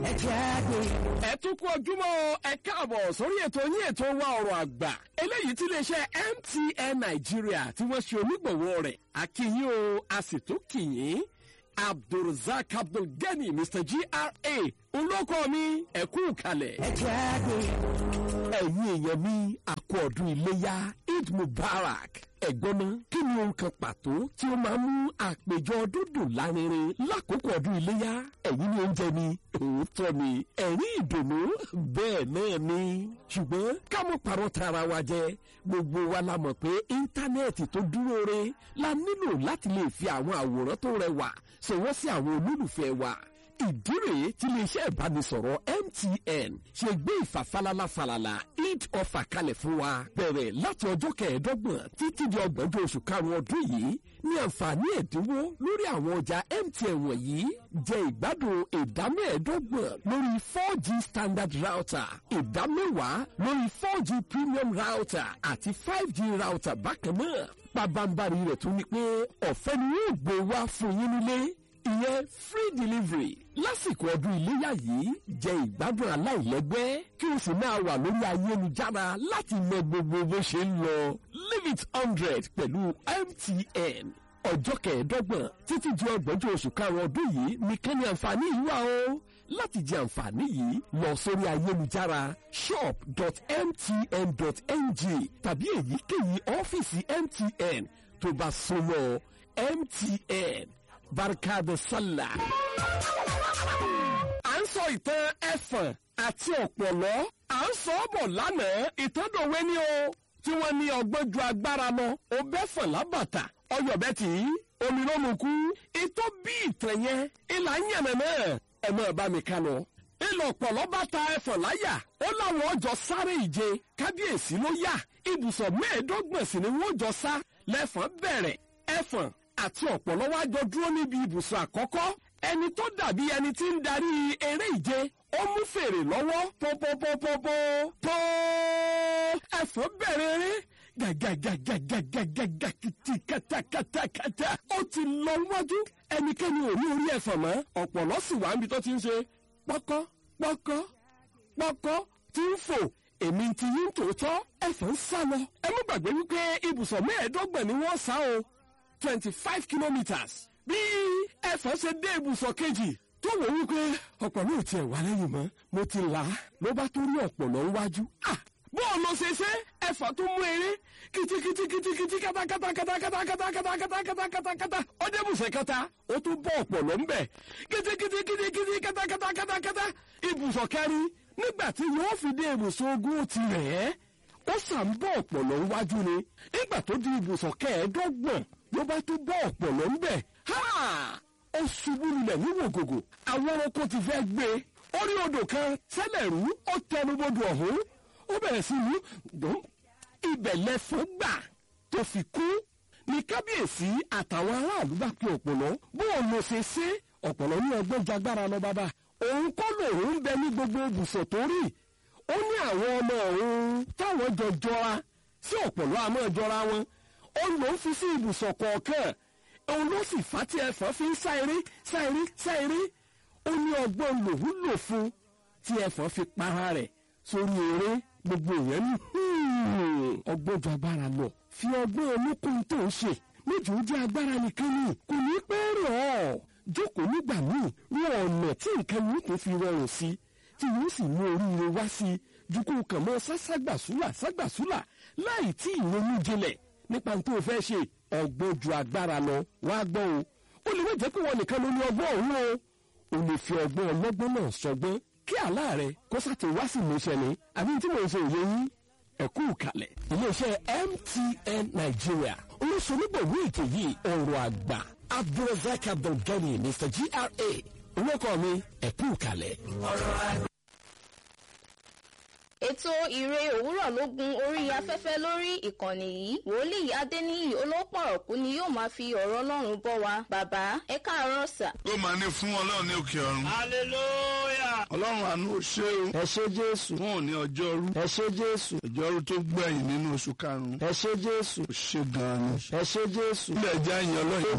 ẹ jẹ́ àgbéyẹ̀wò. ẹ tún kú ojúmọ́ ẹ káàbọ̀ sórí ètò yín ètò wa ọ̀rọ̀ àgbà eléyìí tí iléeṣẹ́ MTN Nàìjíríà tí wọ́n ṣe onígbọ̀wọ́ rẹ̀ akínyìn o a sì tún kìyìn Abdulrasaq Abdulgani Mr GRA olóko mi ẹ kú kalẹ̀. ẹ jẹ́ àgbéyẹ̀wò. ẹ̀yin èèyàn mi àkú ọdún iléyá Eid Mubarak ẹ̀gbọ́n náà kí ni ohun kan pàtó tí ó máa ń mú àpèjọ ọdún dùn lárinrin lákòókò ọdún iléyá ẹ̀yin ni oúnjẹ ni òótọ́ ni ẹ̀rín ìdùnnú bẹ́ẹ̀ náà ni ṣùgbọ́n ká mọ̀ parọ́ tara wa jẹ gbogbo wa la mọ̀ pé íńtánẹ́ẹ̀tì tó dúró re la nílò láti lè fi àwọn àwòrán tó rẹwà ṣọwọ́ sí àwọn olólùfẹ́ wa ìdí rèé tí iléeṣẹ́ ìbánisọ̀rọ̀ MTN ṣe gbé ìfàfalala falala eid offer kalẹ̀ fún wa bẹ̀rẹ̀ láti ọjọ́ kẹẹ̀ẹ́dọ́gbọ̀n títí di ọgbọ̀njọ́ oṣù karùn-ún ọdún yìí ní àǹfààní ẹ̀dínwó lórí àwọn ọjà MTN wọ̀nyí jẹ ìgbádùn ìdá mẹ́ẹ̀ẹ́dọ́gbọ̀n lórí 4G standard router ìdá mẹ́wàá lórí 4G premium router àti 5G router bákan náà pabambari rẹ̀ tún ni pé ọ̀fẹ́ ni yóò gbé wá fún yín nílé ìyẹn free delivery lásìkò ọdún iléyà yìí jẹ ìgbádùn aláìlẹ́gbẹ́ kí o sì máa wà lórí ayélujára láti mọ gbogbo bó ṣe ń lọ leave it hundred pẹ̀lú MTN ọjọ́ kẹẹ̀ẹ́dọ́gbọ̀n títí di ọgbọ̀njọ́ oṣù karùn-ún ọdún yìí nìkan ni àǹfààní yìí wà o láti jẹ àǹfààní yìí lọ sórí ayélujára shop.mtn.ng tàbí èyíkéyìí ọ́fíìsì MTN tó bá súnmọ́ MTN barka da sallah. à ń sọ ìtàn ẹ̀fọ̀n àti ọ̀pọ̀lọ́ à ń sọ ọ́ bọ̀ lánàá ìtọ́dọ̀wé ni o tí wọ́n ní ọgbọ́n ju agbára lọ ó bẹ́fọ̀n lábàtà ọyọ̀bẹ tì í omi ló mú kú ìtọ́ bí ìtàn yẹn ìlà ń yànnà náà ẹ̀ mọ́ ẹ̀ bá mi ká lọ. ìlọ ọ̀pọ̀lọ́ bá ta ẹ̀fọ̀n láyà ó láwọn ọjọ́ sáré ìje kábíyèsí ló yà ibùsọ̀ mẹ́ẹ̀ẹ́dọ́gbọ̀n sì ni wọ́n jọ sá lẹ́fọ̀n bẹ̀rẹ̀ ẹ̀fọ̀n àti ọ̀pọ̀lọ́ wá jọ dúró níbi ibùsọ̀ àkọ́kọ́ ẹni tó dàbí ẹni tí ń darí eré ìje ó mú fèrè lọ́wọ́ pọ́pọ́pọ́pọ́pọ́ pọ́ ẹ̀fọ́ bẹ̀rẹ̀ eré gàgàgàgàgàgàgà kìtì kàtàkàtàkàtà ó ti lọ wájú ẹnikẹ́ni ò rí orí ẹ̀fọ́ mọ́ ọ̀pọ̀lọ́ sì wá níbi tó ti ń ṣe pọ́kọ́ pọ́kọ́ pọ́kọ́ tí ń fò èmi ti yín tòótọ́ ẹ̀fọ́ ń sá lọ ẹ mú gbàgbé wípé ibùsọ̀ mẹ́ẹ̀ẹ́dọ́gbọ̀n ni wọ́n sá o twenty five kilometres. bí ẹ̀fọ́ ṣe dé ibùsọ̀ kejì tó wò wípé ọ̀pọ̀lọ́ ò tiẹ̀ wá lẹ́yìn mọ́ mo ti là á ló bá tó rí ọ̀pọ̀lọ́ wájú. bó o lọ ṣe ṣe ẹ̀fọ́ tó mú eré kìtìkìtìkìtìkìtì kátàkátàkátàkátàkátàkátàkátàkátà ó dé ibùsọ̀ kẹta ó tún bọ́ ọ̀pọ̀lọ́ ń bẹ̀ kìtìkìtìkìtìkìtì kátàkátàkátàkátà ibùsọ̀ kẹrin nígbà tí yóò fi dé ibùsọ̀ ogún ó ti rẹ̀ ẹ́ ó sàn bọ́ ọ̀pọ̀lọ́ wájú ni nígbà tó di ibùsọ̀ kẹẹ̀ẹ́dọ́gbọ̀n ló bá tún bọ́ ọ̀pọ̀lọ́ ń bẹ̀. ó ṣubú lulẹ̀ ní wògògò àwọn ọkọ̀ ti fẹ́ gbé e. orí odò kan sẹ́lẹ̀ rú ó tẹnubodò ọ̀hún ó bẹ̀rẹ̀ sí ní dùn. ibẹ̀ lẹ́fọ́ gbà tó fi kú ní kábíyèsí àtàwọn aráàlú bá pe ọ̀pọ̀lọ́ bó o lọ ṣe ṣe ọ̀pọ̀lọ́ ní ọgbọ́n jagbára lọ bàbá òun kọ́ lòun ń bẹ ní gbogbo ibùsọ̀ tó rí ó ní àwọn ọmọ òun táwọn jọ jọra sí ọ̀pọ̀lọ́ àmọ́ jọra wọn òun ló ń fi sí ibùsọ̀ kọ̀ọ̀kan òun ló sì fà tí ẹ̀fọ́ fi ń sá eré sá eré sá eré ó ní ọgbọ́n lòun lò fún tí ẹ̀fọ́ fi para rẹ̀ sórí eré gbogbo èèyàn ní ọgbọ́n ju agbára lọ fi ọgbọ́n olókùn tó ń ṣe méjì ó jẹ́ agbára nìkan ni kò ní pẹ́ rọ̀ ọ́ jókòó nígbà míì ní ọ̀nà tí nǹkan yìí tó fi rọrùn sí tí yóò sì mú oríire wá sí ju kó kàn mọ́ sáságbàsúlà ságbàsúlà láì tí ìrònú jinlẹ̀ nípa tó o fẹ́ ṣe ọgbọ́n ju agbára lọ wá gbọ́ o ó lè má jẹ́ pé wọn nìkan ló ní ọgbọ́n òun o ò lè fi ọgbọ́n ọlọ́gbọ́n náà sọgbọ́n kí àlá rẹ kó sàtò wá sí ìmúṣẹ ni àbí tí mò ń ṣe òye yín ẹ̀kú kalẹ̀ iléeṣẹ́ MTN Nigeria olóṣèlúgbòwé ètò yìí ọ̀rọ̀ àgbà Abdulrasaq Abdulgani Mr GRA olóko mi ẹ̀kú kalẹ̀. ọ̀rọ̀ àgbà. ètò ìre òwúrọ̀ ló gun orí afẹ́fẹ́ lórí ìkànnì yìí wòlíì adéníyì olópọ̀rọ̀kú ni yóò máa fi ọ̀rọ̀ ọlọ́run bọ́ wa bàbá ẹ káàárọ̀ sà. ó máa ní fún ọlọ́run ní òkè ọ̀run. hallelujah. ọlọ́run àánú ò ṣe o. ẹ ṣé jésù. fún òní ọjọ́rú. ẹ ṣé jésù. ọjọ́rú tó gbẹ̀yìn nínú oṣù karùn-ún. ẹ ṣé jésù. ó ṣe gan-an ni. ẹ ṣé jésù. ilé ẹja yẹn ọlọ́run